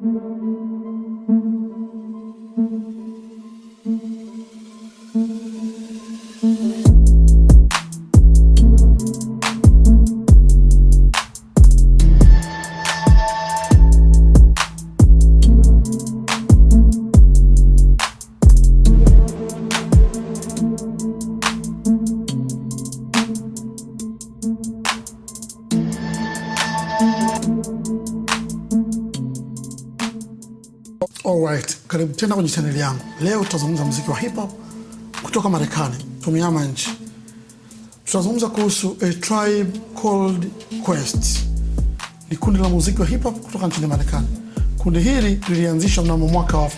Alright, karibu tena kwenye chaneli yangu. Leo tutazungumza muziki wa hip hop kutoka Marekani, tumeama nchi. Tutazungumza kuhusu A Tribe Called Quest. Ni kundi la muziki wa hip hop kutoka nchini Marekani. Kundi hili lilianzishwa mnamo mwaka wa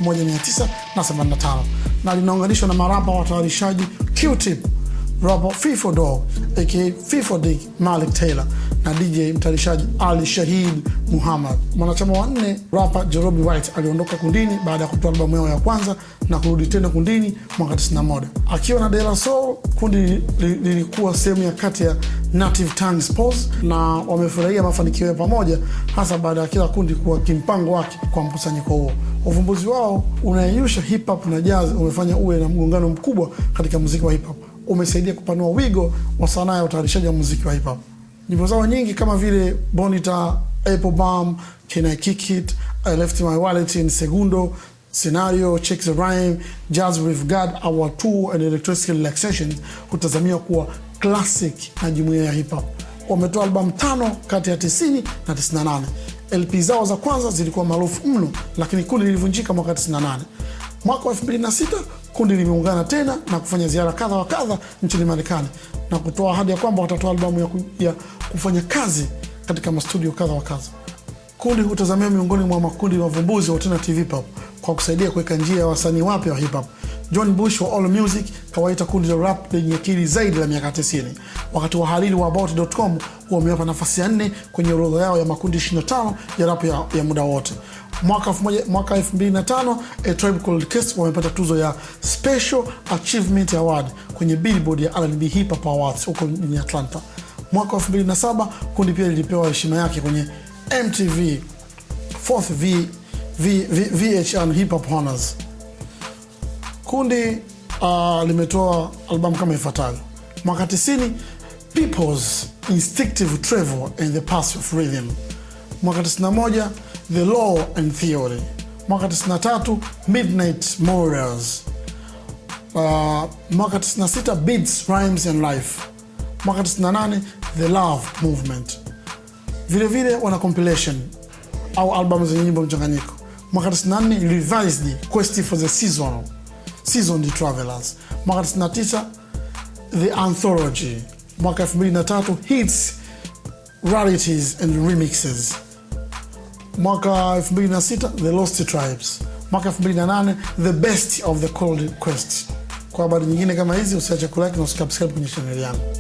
1985 na linaunganishwa na marapa watayarishaji Q-Tip, rapper Fifo Dog aka Fifo Dick Malik Taylor na DJ mtayarishaji Ali Shahid Muhammad. Mwanachama wa nne rapa Jerobi White aliondoka kundini baada ya kutoa albamu yao ya kwanza na kurudi tena kundini mwaka 91 akiwa na De La Soul. Kundi li- li- lilikuwa sehemu ya kati ya Native Tongue Sports na wamefurahia mafanikio ya pamoja, hasa baada ya kila kundi kuwa kimpango wake kwa mkusanyiko huo. Uvumbuzi wao unayeyusha hip hop na jazz umefanya uwe na mgongano mkubwa katika muziki wa hip hop, umesaidia kupanua wigo wa sanaa ya utayarishaji wa muziki wa hip hop. Nyimbo zao nyingi kama vile Bonita, Apple Bomb, Can I Kick It, I Left My Wallet in Segundo, Scenario, Check the Rhyme, Jazz with God, Our Tour and Electricity Relaxations hutazamiwa kuwa classic na jumuiya ya hip hop. Wametoa albamu tano kati ya 90 na 98. LP zao za kwanza zilikuwa maarufu mno, lakini kundi lilivunjika mwaka 98. Mwaka wa 2006 kundi limeungana tena na kufanya ziara kadha wa kadha nchini Marekani na kutoa ahadi ya kwamba watatoa albamu ya, ku, ya kufanya kazi katika mastudio kadha wa kadha. Kundi hutazamia miongoni mwa makundi mavumbuzi wa alternative hip hop kwa kusaidia kuweka njia ya wasanii wapya wa hip hop. John Bush wa All Music kawaita kundi la rap lenye akili zaidi la miaka 90, wakati wahariri wa About.com wamewapa nafasi ya nne kwenye orodha yao ya makundi 25 ya rap ya, ya muda wote. Mwaka 1000 mwaka 2005 A Tribe Called Quest wamepata tuzo ya Special Achievement Award kwenye Billboard ya R&B Hip Hop Awards huko mjini Atlanta. Mwaka wa 2007 kundi pia lilipewa heshima yake kwenye MTV Fourth v, v, v, VH1 Hip Hop Honors. Kundi uh, limetoa albamu kama ifuatavyo: mwaka 90 People's Instinctive Travel and the Path of Rhythm, mwaka 91 The Law and Theory, mwaka 93 Midnight Warriors, uh, mwaka 96 Beats, Rhymes and Life, mwaka 98 The Love Movement. Vilevile wana compilation au albamu zenye nyimbo mchanganyiko. Mwaka 94 Revised Quest for the Season, Seasoned Travelers. Mwaka 99 The Anthology. Mwaka 2003 Hits, Rarities and Remixes. Mwaka 2006 The Lost Tribes. Mwaka 2008 The Best of the Cold Quest. Kwa habari nyingine kama hizi usiache kulike na usubscribe kwenye chaneli yangu.